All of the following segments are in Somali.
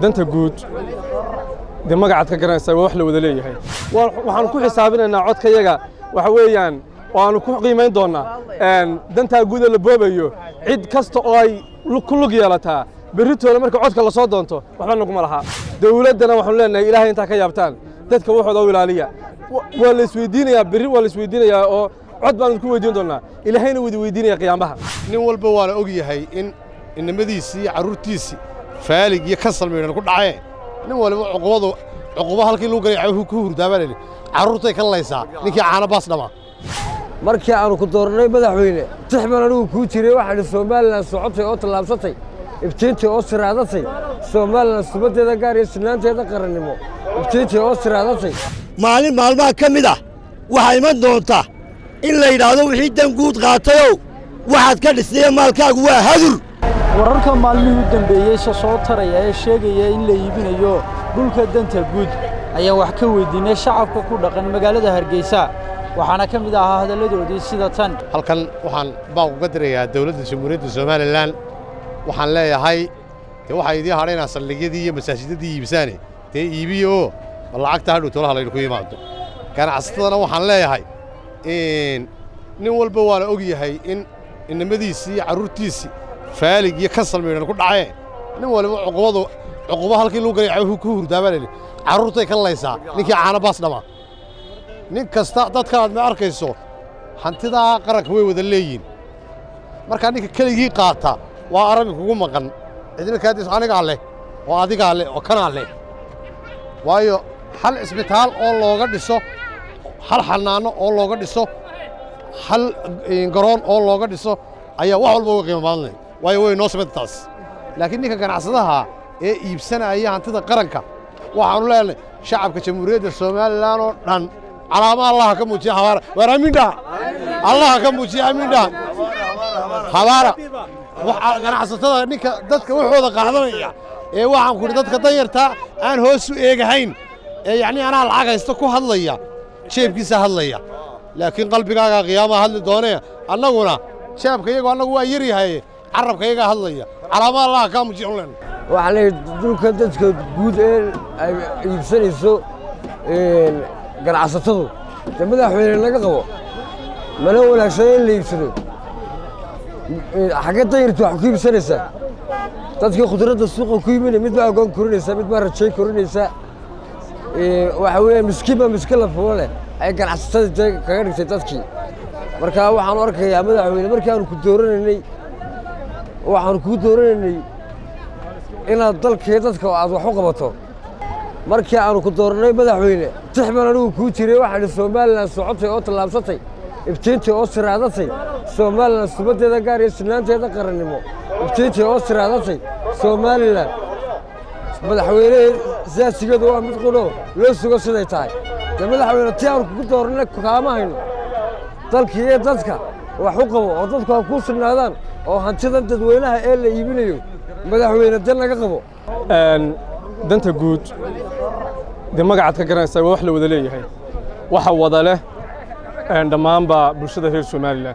danta guud dee magacaad ka garanaysaa waa wax la wada leeyahay waxaanu ku xisaabinaynaa codkayaga waxa weeyaan oo aanu ku qiimayn doonnaa dantaa guuda la boobayo cid kasta oo ay ku lug yeelataa berritooda marka codka la soo doonto waxba naguma lahaa dawladdana waxaanu leenahay ilaahay intaa ka yaabtaan dadka waxooda u ilaaliya waa la isweydiinayaa berri waa la isweydiinayaa oo cod baanu ku weydiin doonnaa ilaahayna wada weydiinaya qiyaamaha nin walba waana og yahay in innimadiisii iyo carruurtiisii faalig iyo kasal maydhan ku dhacee nin waliba cuqubadu cuquba halkii lagu galay ku hurdaabaa layidhi carruurtay ka laysaa ninkii caana baas dhamaa markii aanu ku doorannay madaxweyne tix baan anigu kuu jiray waxaadhi somalilan socotay oo tallaabsatay iftiintii oo siraadatay somalilan subaddeeda gaar iyo sinaanteeda qarannimo iftiintii oo siraadatay maalin maalmaha ka mid ah waxaa iman doonta in la yidhaahdo wixii dan guud qaatayow waxaad ka dhisnaye maalkaagu waa hadur wararka maalmihii u dambeeyey se soo taraya ee sheegaya in la iibinayo dhulka danta guud ayaan wax ka weyddiinnay shacabka ku dhaqan magaalada hargeysa waxaana ka mid ahaa hadalladoodii sida tan halkan waxaan baaq uga dirayaa dawladda jamhuuriyadda somalilan waxaan leeyahay dee waxaa idii hadhaynaa saldhigyadii iyo masaajidadii iibsaane dee iibiya oo bal lacagta hadhow tolaha laydinku yimaado ganacsatadana waxaan leeyahay nin walba waana og yahay in innimadiisii iyo carruurtiisii faalig iyo kasal maydhan ku dhacee nin waliba cuqubadu cuquba halkii lagu galay ku hurdaabaa layidhi carruurtay ka laysaa ninkii caana baas dhamaa nin kasta dadka aad ma arkayso hantidaa qaranka way wada leeyihin markaa ninka keligii qaata waa arabi kugu maqan cidina kaadiis anigaa leh oo adigaa leh oo kanaa leh waayo hal cisbitaal oo looga dhiso hal xanaano oo looga dhiso hal garoon oo looga dhiso ayaa wax walba uga qiimo badan leh waayo way noo sameyta taas laakiin ninka ganacsadaha ee iibsanaya hantida qaranka waxaannu leenahay shacabka jamhuuriyadda somalilan oo dhan calaama allaha ka muujiya habaara waar amiindhaha allaha ka muujiya amiindhaha habaara ganacsatada ninka dadka waxooda qaadanaya ee waxaan ku idhi dadka danyartaa aan hoos u eegahayn ee yacnii anaa lacag haysta ku hadlaya jeebkiisa hadlaya laakiin qalbigaagaa qiyaamaha hadli doonee annaguna jeebka iyagu annagu waa yar yahay carrabka iyagaa hadlaya calaama allaha kaa muujiya un len waxaa leeyahy dhulka dadka guud ee ay iibsanayso ganacsatadu dee madaxweyne laga qabo mana wanaagsano in la iibsado xaggee dayartu wax ku iibsanaysaa dadkii khudradda suuqa ku yimina mid baa agoon korinaysaa mid baa rajay korinaysaa waxa weeye miskiin baa miskiin la fulo leh ay ganacsatada dee kaga dhigtay dadkii marka waxaanu arkayaa madaxweyne markii aanu ku dooranaynay waxaanu kuu dooranaynay inaad dalkii dadka aad wax u qabato markii aanu ku doorannay madaxweyne tix baan anigu kuu jiray waxaadhi somalilan socotay oo tallaabsatay iftiintii oo siraadatay somalilan subaddeeda gaar iyo sinaanteeda qarannimo iftiintii oo siraadatay somalilan madaxweynehe siyaasigeedu waa mid qudho loo sugo siday tahay dee madaxweyne tii aanu kugu doorannay kaama hayno dalkii iyo dadka wax u qabo oo dadku ha kuu sugnaadaan oo hantidan dadweynaha ee la iibinayo madaxweyne dan laga qabo danta guud dee magacaad ka garanaysaa waa wax la wada leeyahay waxa wada leh dhammaanba bulshada reer somalilan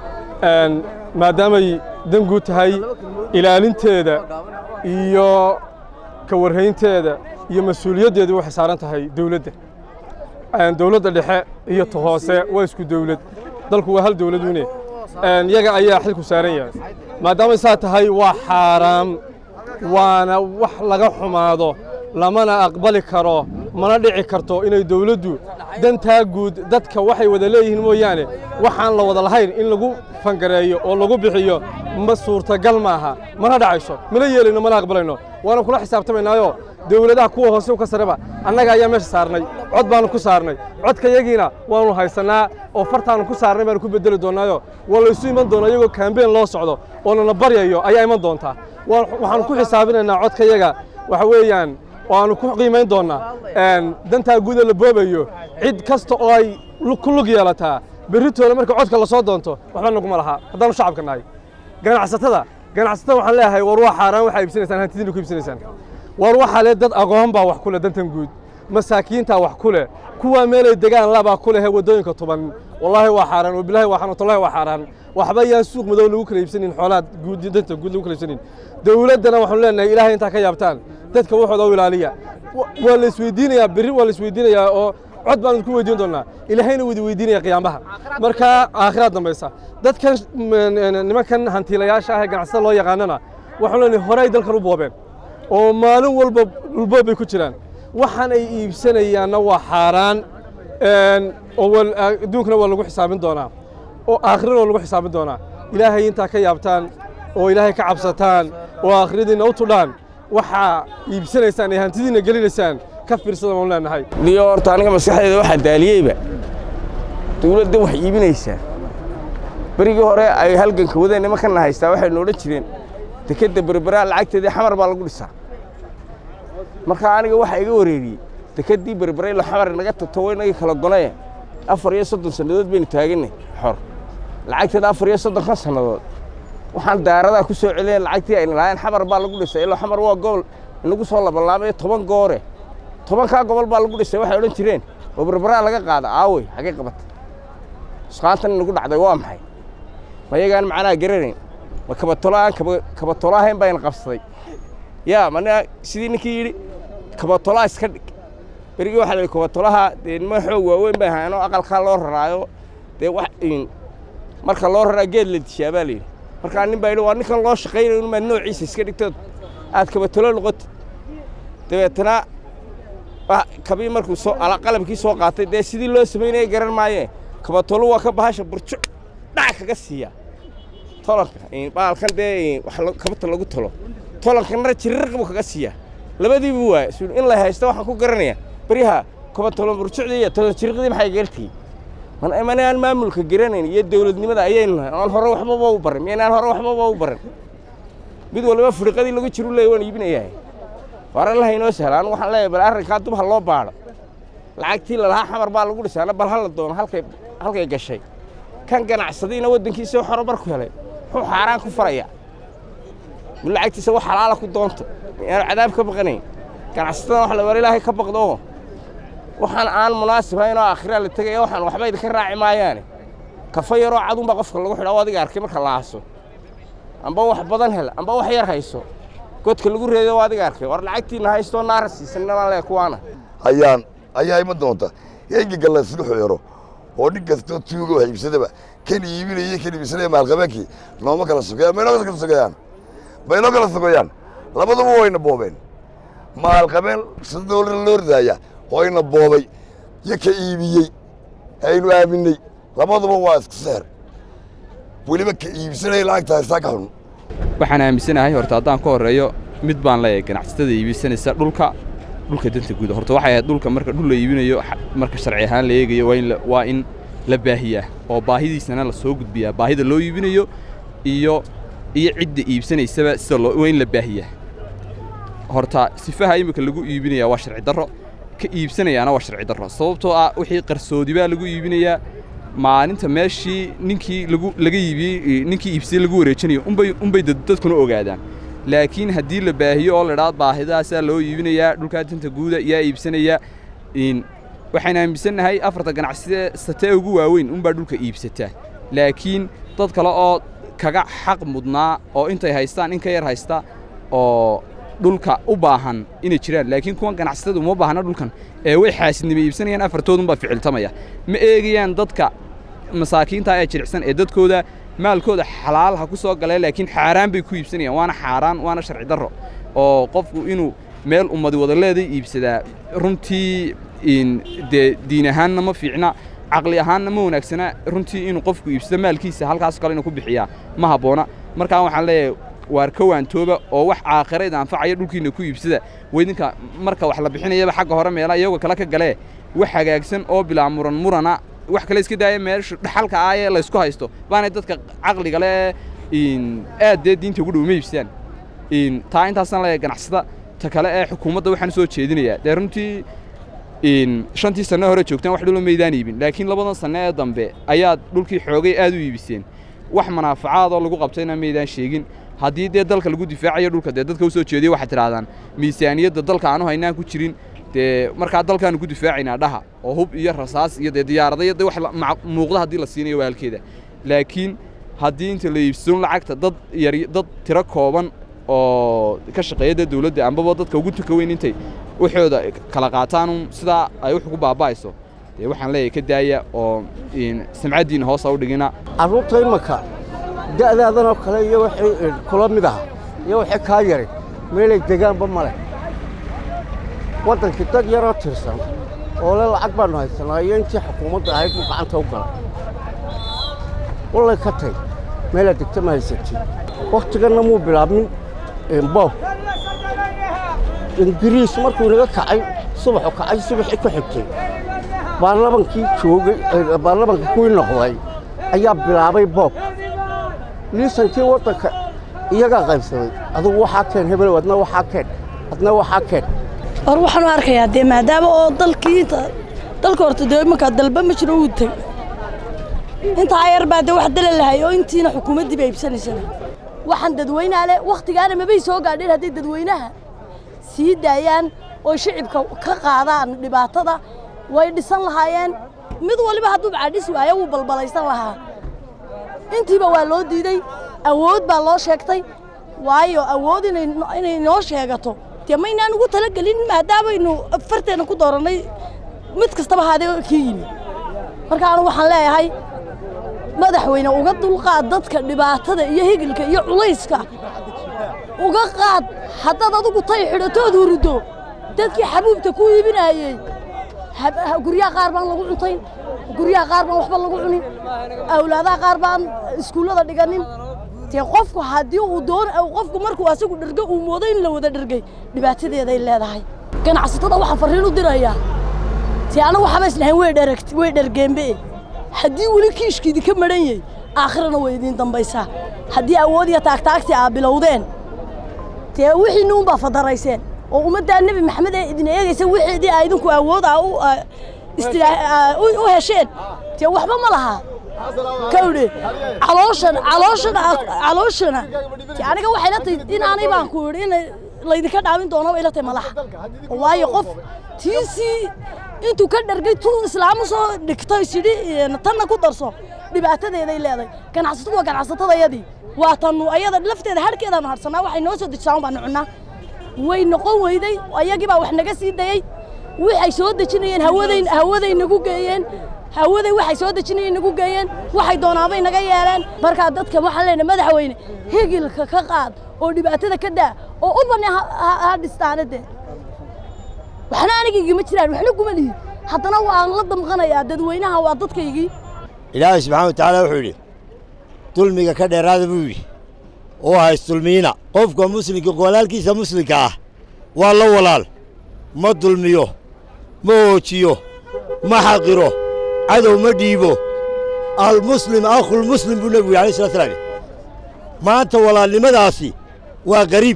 maadaamay dan guud tahay ilaalinteeda iyo ka warhaynteeda iyo mas-uuliyaddeedu waxay saaran tahay dawladda dawladda dhexe iyo ta hoose waa isku dawlad dalku waa hal dawladune yaga ayaa xilku saaran yahay maadaamay saa tahay waa xaaraam waana wax laga xumaado lamana aqbali karo mana dhici karto inay dawladdu dantaa guud dadka waxay wada leeyihiin mooyaane waxaan la wada lahayn in lagu fangareeyo oo lagu bixiyo ma suurtagal maaha mana dhacayso mana yeelayno mana aqbalayno waana kula xisaabtamaynaayoo dawladaha kuwa hoose ka sareba annaga ayaa meesha saarnay cod baanu ku saarnay codkayagiina waanu haysannaa oo fartaanu ku saarnay baanu ku beddeli doonnaayo waa laysu iman doonaa iyagoo kaambeen loo socdo oo nana baryayo ayaa iman doontaa waxaanu ku xisaabinaynaa codkayaga waxa weeyaan waanu ku qiimayn doonnaa dantaa guuda la boobayo cid kasta oo ay ku lug yeelataa berritooda marka codka la soo doonto waxba naguma lahaa haddaanu shacabka nahay ganacsatada ganacsatada waxaan leeyahay war waa xaaraan waxaa iibsanaysaan hantidiina ku iibsanaysaan war waxaa le dad aqoon baa wax ku leh dantan guud masaakiintaa wax ku leh kuwaa meelay degaan labaa ku leh waddooyinka tuban wallaahi waa xaaraan wabilaahi waa xanuun wallahi waa xaaraan waxba yaan suuq madow lagu kala iibsanin xoolaad guud danta guud lagu kala iibsanin dawladdana waxaanu leenahay ilaahay intaa ka yaabtaan dadka waxooda u ilaaliya waa la isweydiinayaa berri waa la isweydiinayaa oo cod baan idinku weydiin doonaa ilaahayna widi weydiinaya qiyaamaha marka aakhiraad dambaysa dadkan nimankan hantiilayaasha ah ee ganacsada loo yaqaanana waxaan leenahay hore ay dalkan u boobeen oo maalin walba dhulboob bay ku jiraan waxaan ay iibsanayaanna waa xaaraan oo adduunkana waa lagu xisaabin doonaa oo aakhirana waa lagu xisaabin doonaa ilaahay intaa ka yaabtaan oo ilaahay ka cabsataan oo aakhiradiinna u tudhaan waxaa iibsanaysaan ee hantidiinna gelinaysaan ka fiirsada baan leenahay niyo horta aniga maskaxdeeda waxaa daaliyeyba dawladda wax iibinaysaa berigii hore ay halganka wadeen nimankana haystaa waxaynu odhan jireen dekedda berberaa lacagteedii xamar baa lagu dhisaa markaa aniga waxaa iga wareeriyey dekeddii berberay lo xamar naga tagto inagii kala gonaye afar iyo soddon sannadood baynu taaganay xor lacagteeda afar iyo soddonkan sannadood waxaan daaradaa ku soo celinayn lacagtii ayna lahayn xamar baa lagu dhisay ilo xamar waa gobol inagu soo labalaamayo toban goore tobankaa gobol baa lagu dhisay waxay odhan jireen oo berberaa laga qaada aawey xagee qabata isqaantan inagu dhacday waa maxay ma yagaan macnaha garanayn ma kabatolaaan kabatolaahayn baa ina qabsaday yaa mana sidii ninkii yidhi kabatolaa iska dhig berigii waxaa la yidhi kabatolaha dee niman xoog waaweyn bay ahaayeen oo aqalkaa loo raraayo dee wax marka loo raraa geed la dishaa baa la yidhi markaa nin baa yidhi waa ninkan loo shaqaynayo inumaad noociisa iska dhigtood aad kabatolo noqotid dabeetana kabii markuu soo qalabkii soo qaatay dee sidii loo samaynaya garan maayee kabatolo waa ka bahasha burjo dhac kaga siiya tolanka baalkan dee kabata lagu tolo tolankanna jirirq buu kaga siiya labadiibu waay in la haysto waxaan ku garanaya beryaha kabatolo burjucdii iyo tolan jiriqdii maxay gartii mana aan maamulka garanayn iyo dawladnimada ayaynu nahay aan hore waxbaba u barin miyaynaan hore waxbaba u barin mid waliba furiqadii lagu jiru leeya waan iibinayahay hore laha inoo sahla anu waxaan leeyahay bal arrinkaa dub ha loo baadho lacagtii lalahaa xamar baa lagu dhisaana bal hala doono halkay halkay gashay kan ganacsadiina waddankiisao xoro marku helay muxuu xaaraan ku faraya mid lacagtiisa wax xalaala ku doonto yaanu cadaab ka baqanayn ganacsatada wax la war ilaahay ka baqdo oo waxaan aan munaasib hayn oo aakhira la tegaya waxaan waxba idinka raaci maayaane kafa yaroo cadunbaa qofka lagu xidha oo adiga arkay marka la aaso amba wax badan hel amba wax yar hayso godka lagu reedo oo adiga arkay war lacagtiinna haystoo naara siisanna baan leeya kuwaana ayaan ayaa iman doonta engiga la isku xiro oo nin kastoo tuuga wax iibsadaba kan iibinaya kan iibsanaya maalqabeenkii nooma kala sugayaan maynoo kala sugayaan maynoo kala sugayaan labaduba wayna boobeen maalqabeen sida doolar loo ridaaya wayna boobay iyo ka iibiyey aynu aaminay labaduba waa isku seer weliba ka iibsanaya lacagta haystaa ka xun waxaan aaminsanahay horta haddaan ka horreeyo mid baan leeyahay ganacsatada iibsanaysa dhulka dhulka danta guuda horta waxay ahayd dhulka marka dhul la iibinayo marka sharci ahaan la eegayo waa in waa in la baahiyaa oo baahidiisana la soo gudbiyaa baahida loo iibinayo iyo iyo cidda iibsanaysaba sida loo waa in la baahiyaa horta sifaha imika lagu iibinayaa waa sharci darro ka iibsanayaana waa sharci darro sababtoo ah wixii qarsoodi baa lagu iibinayaa maalinta meeshii ninkii lagu laga iibiyey ninkii iibsiyey lagu wareejinayo unbay unbay dadkuna ogaadaan laakiin haddii la baahiyo oo la idhaado baahidaasaa loo iibinayaa dhulkaa danta guuda yaa iibsanaya waxaan aaminsannahay afarta ganacside satee ugu waaweyn unbaa dhulka iibsataa laakiin dad kale oo kaga xaq mudnaa oo intay haystaan in ka yar haysta oo dhulka u baahan inay jiraan laakiin kuwan ganacsatada uma baahna dhulkan ee way xaasidnimo iibsanayaan afartoodunbaa ficiltamaya ma eegayaan dadka masaakiinta ee jiricsan ee dadkooda maalkooda xalaal ha ku soo galeen laakiin xaaraan bay ku iibsanayaan waana xaaraan waana sharci darro oo qofku inuu meel ummadi wada leeday iibsadaa runtii dee diin ahaanna ma fiicna caqli ahaanna ma wanaagsana runtii inuu qofku iibsado maalkiisa halkaas kale inuu ku bixiyaa ma habboona markaa waxaan leeyahay waar ka waantooba oo wax aakhirayda anfacaya dhulkiinna ku iibsada weydinka marka wax la bixinayaba xagga hore meela iyagoo kale ka galee wax hagaagsan oo bilaa muran murana wax kale iska daaya meesha dhaxalka ah ee laysku haysto baanay dadka caqliga leh aad dee diinta ugu dhow ma iibsadaan taa intaasaan leeyahay ganacsada ta kale ee xukuumadda waxaan soo jeedinayaa dee runtii shantii sanno hore joogtaan wax dhulo maydaan iibin laakiin labadan sanno ee dambe ayaad dhulkii xoogay aad u iibiseen wax manaafacaadoo lagu qabtayna maydaan sheegin haddii dee dalka lagu difaacayo dhulka dee dadka u soo jeediya waxaad tidhahdaan miisaaniyadda dalka aanu haynaan ku jirin dee markaa dalkaanu ku difaacaynaa dhaha oo hub iyo rasaas iyo dee diyaaradayo dee wax muuqda haddii la siinayo waa halkeeda laakiin haddii inta la iibsadon lacagta dad yar dad tiro kooban oo ka shaqeeya dee dawladda ambaba dadka ugu tuka weyn intay waxooda kala qaataanun sidaa ay wax ugu baaba'ayso dee waxaan leeyahay ka daaya oo samcaddiina hoosa u dhigina carruurta imanka da'daadanoo kale iyo wixii kula mid aha iyo wixii kaa yaray meelay degaanba ma leh waddankii dad yaroo tirsan oo le lacag baannu haysanaa iyo intii xukuumadda ahayd buu gacanta u galay wallay ka tay meelaad degta ma haysatid wakhtiganna muu bilaabmin boob ingiriis markuu inaga kacay subaxu kacay subaxii ku xigtay baarlamankii joogay baarlamanka kuwii noqday ayaa bilaabay boob liisankii waddanka iyagaa qaybsaday adugu waxaa keen hebel adna waxaa keen adna waxaa keen war waxaan u arkayaa dee maadaama oo dalkii dalka horta dee imankaa dalba ma jiro uu tegay intaa yar baa dee wax dala lahay oo intiina xukuumaddii ba iibsanaysana waxaan dadweynaha leh wakhtigaana mabay soo gaadheen hadday dadweynaha sii daayaan oo shicibka ka qaadaan dhibaatada way dhisan lahaayeen mid waliba hadduu bacadhis waayo wuu balbalaysan lahaa intiiba waa loo diiday awood baa loo sheegtay waayo awood inay noo sheegato dee maynaan ugu talagelin maadaamaynu farteenna ku doorannay mid kastaba haadee kii yimi marka anu waxaan leeyahay madaxweyne uga dulqaad dadka dhibaatada iyo higilka iyo culayska uga qaad haddaad adugu tay xidhatood hurido dadkii xabuubta ku iibinaayey guryaha qaar baan lagu cuntayn guryaha qaar baan waxba lagu cunin awlaadaha qaar baan iskuullada dhiganin dee qofku haddii uu doon qofku markuu asagu dhergo uu moodo in la wada dhergay dhibaatadeeday leedahay ganacsatada waxaan farriin u dirayaa dee anagu waxaba islahayn way dheragt way dhergeenbe haddii weli kiishkiidi ka madhan yahay aakhirana way idiin dambaysaa haddii awood iyo taagtaagtii aa bilowdeen dee wixiinni unbaa fadarayseen oo ummaddaa nebi maxamed ee idin eegaysa wixiidii aa idinku awood aa u hesheen dee waxba ma lahaa kawdhe calooshan calooshan calooshana aniga waxay la tahay in aanay baan ku yidhi in laydinka dhaawin doono bay la tahay madaxa waayo qof tiisii intuu ka dhargay tuu islaamu soo dhigtay sidhi tanna ku darso dhibaatadeeday leedahay ganacsatadu waa ganacsatadayadii waa tanu ayada lafteeda harhkeedaanu hadhsanaa waxay noo soo dejisaan baanu cunnaa way noqon weyday ayagii baa wax naga sii dayey waxay soo dejinayeen hawaday hawaday nagu geeyeen hawaday waxay soo dejinayeen nagu geeyeen waxay doonaabay naga yeeleen markaa dadka waxaan leenahay madaxweyne higilka ka qaad oo dhibaatada ka daa oo u bani ha dhistaane dee waxna anigaygima jiraan waxna kuma lihin haddana waan la damqanayaa dadweynaha waa dadkaygii ilaahay subxaana wa tacaala wuxuu yidhi dulmiga ka dheeraada buu yidhi oo haysdulmiina qofka muslimka walaalkiisa muslimka ah waa la walaal ma dulmiyo ma hoojiyo ma xaqiro cadow ma dhiibo almuslim akhulmuslim buu nebigu yidhi alay slat slam maanta walaalnimadaasi waa qariib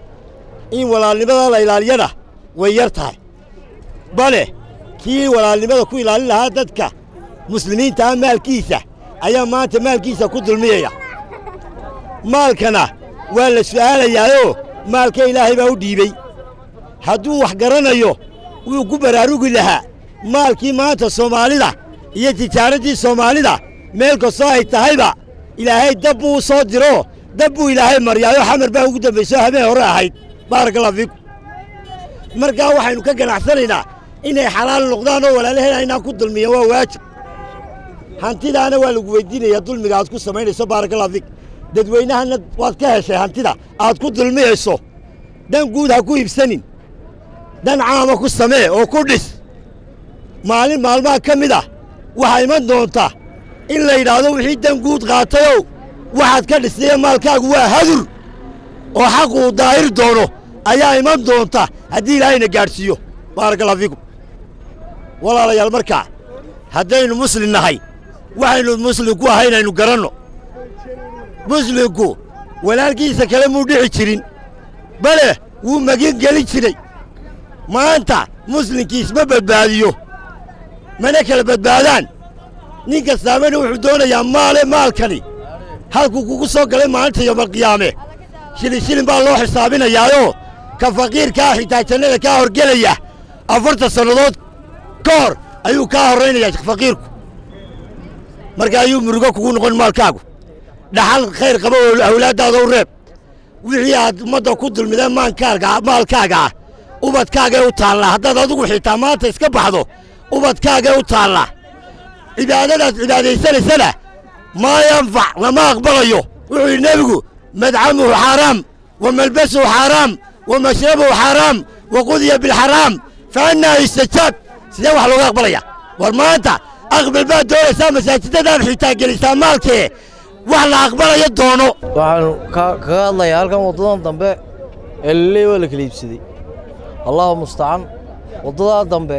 in walaalnimadaa la ilaaliyana way yar tahay bale kii walaalnimada ku ilaalin lahaa dadka muslimiinta ah maalkiisa ayaa maanta maalkiisa ku dulmiyaya maalkana waa la su'aalayaayoo maalka ilaahay baa u dhiibey hadduu wax garanayo wuu ku baraarugi lahaa maalkii maanta soomaalida iyo tijaaraddii soomaalida meel kastoo ay tahayba ilaahay dab buu u soo diroo dab buu ilaahay maryaayoo xamar baa ugu dambaysoo habeen hore ahayd baarakallahu fiikum markaa waxaynu ka ganacsanaynaa inay xalaal noqdaan oo walaalaheen aynaan ku dulmiyan waa waajib hantidaana waa lagu weyddiinayaa dulmiga aad ku samaynayso baarakallahu fiik dadweynahana waad ka heshay hantida aad ku dulmiyayso dan guud ha ku iibsanin dan caama ku samee oo ku dhis maalin maalmaha ka mid ah waxaa iman doonta in la yidhaahdo wixii dan guud qaatayow waxaad ka dhisnaye maalkaagu waa hadur oo xaquu daahir doono ayaa iman doonta haddii ilaahayna gaadhsiiyo baarakallahu fiikum walaalayaal markaa haddaynu muslim nahay waxaynu muslimku ahay inaynu garanno muslimku walaalkiisa kale muu dhici jirin bale wuu magin gelin jiray maanta muslimkiisma badbaadiyo mana kala badbaadaan nin kastaamana wuxuu doonayaa maale maalkani halkuu kugu soo galay maalinta yoomalqiyaame shilin shilin baa loo xisaabinayaayoo ka faqiirkaa xitaa jannada kaa horgelaya afartan sannadood ka hor ayuu kaa horraynayaa faqiirku marka ayuu murugo kugu noqon maalkaagu dhaxal khayr qaba oo awlaaddaada u reeb wixii aad ummadda ku dulmideen maankaaga maalkaaga ah ubadkaagay u taallaa haddaad adigu xitaa maanta iska baxdo ubadkaagay u taallaa cibaadadaad cibaadaysanaysana maa yanfac lama aqbalayo wuxuu yidhi nebigu madcamuhu xaaraam wa malbasuhu xaaraam wa mashrabuhu xaaraam wa qudiya bilxaraam fa annaa yustajaab sidee wax looga aqbalaya war maanta aqbal baad doonaysaa masaajidadaad xitaa gelisaa maalkee wax la aqbalayo doono waxaanu kaga hadlayaa halkan waddadan dambe ee laleey waa la kala iibsaday allahu mustacaan waddadaa dambe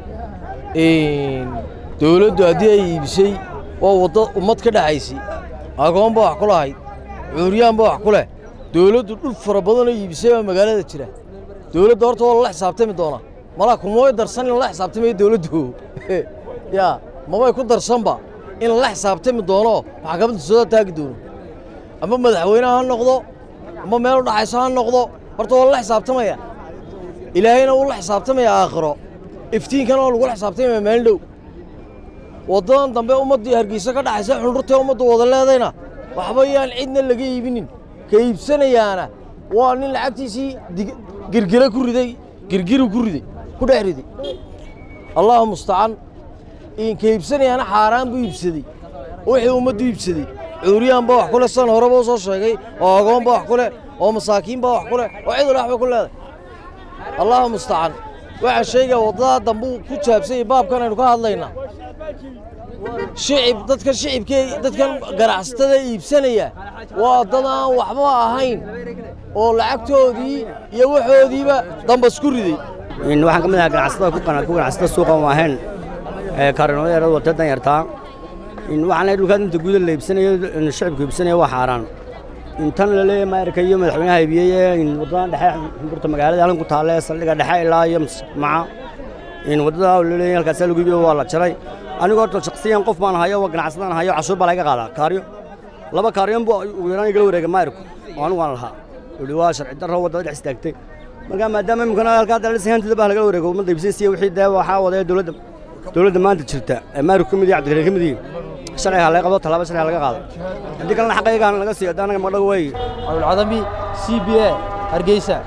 dowladdu haddii ay iibisay waa waddo ummad ka dhexaysay agoon baa wax ku lahayd cuuryaan baa wax ku leh dowladdu dhul fara badanoo iibisay baa magaalada jira dowladda horta waa lala xisaabtami doonaa malaa kumay darsan in lala xisaabtamayo dowladdu yaa mabay ku darsanba in lala xisaabtami doono maxkamadda soo taagi doono ama madaxweyne ha noqdo ama meel u dhaxayso ha noqdo horta waa lala xisaabtamaya ilaahayna wuu la xisaabtamaya aakhiro iftiinkana waa lagula xisaabtamaya maalin dhow waddadan dambe ummaddii hargeysa ka dhaxaysa xundhurtee ummaddu wada leedayna waxba yaan cidna laga iibinin ka iibsanayaana waa nin lacagtiisii girgire ku riday girgiru ku riday ku dhex riday allahu mustacaan ka iibsanayaana xaaraan buu iibsaday wixii ummaddu iibsaday cuuriyaan baa wax ku leh san horeba u soo sheegay oo agoon baa wax ku leh oo masaakiin baa wax ku leh oo cid wala waxba ku leedahay allahu mustacaan waxaa sheegaya waddadaa dambuu ku jaabsanyay baabkan aynu ka hadlaynaa shicib dadka shicibkee dadkan ganacsatada iibsanaya waa dad aan waxba ahayn oo lacagtoodii iyo waxoodiiba dambas ku riday waxaan ka mid ahaa ganacsatada ku ganacsata suuqa ma ahayn kaarinooda yarada wata dan yartaa waxaan leeyahay dhulkaad inta guuda la iibsanayo shicibku iibsanaya waa xaaraan intan la leeyahay maayarka iyo madaxweynaha iibiyey waddadan dhexe xundurta magaalada halkan ku taalle saldhiga dhexe ilaa iyo maca waddada la leeyahay halkaasaa lagu iibiyo waa la jaray anigoo horta shaksiyan qof baan hayo waa ganacsadaan hayo cashuur baa laga qaadaa kaaryo laba kaaryon buu ugu yaraan igala wareegay maayarku oo anigu aan lahaa wuxuu waa sharci darro waddada dhex istaagtay marka maadaama imikana halkaa dalisa hantida baa lagala wareego ummadda iibsanaysa wixii dee waxaa wadaya dowladda dowladda maanta jirta ee maayarku ka mid yahay cabdikariin ka mid yihiin sharciga laga qabto tallaabo sharciga laga qaado haddii kalena xaqaygaan laga siiyo haddii anaga magdhago weeye abdulcadami c b a hargeysa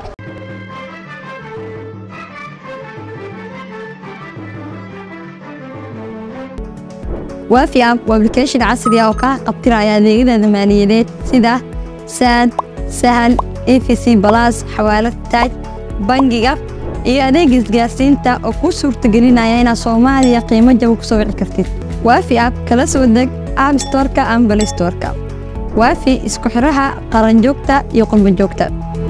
waafi app waa application casri ah oo kaa qabtiraya adeegyada maaliyadeed sida saad sahal efc balas xawaalad taaj bangiga iyo adeeg isgaarsiinta oo kuu suurtagelinaya inaad soomaaliya qiimo jaba ku soo wici kartid waafi app kala soo deg app storeka ama balistoreka waafi isku xidhaha qaranjoogta iyo qurbanjoogta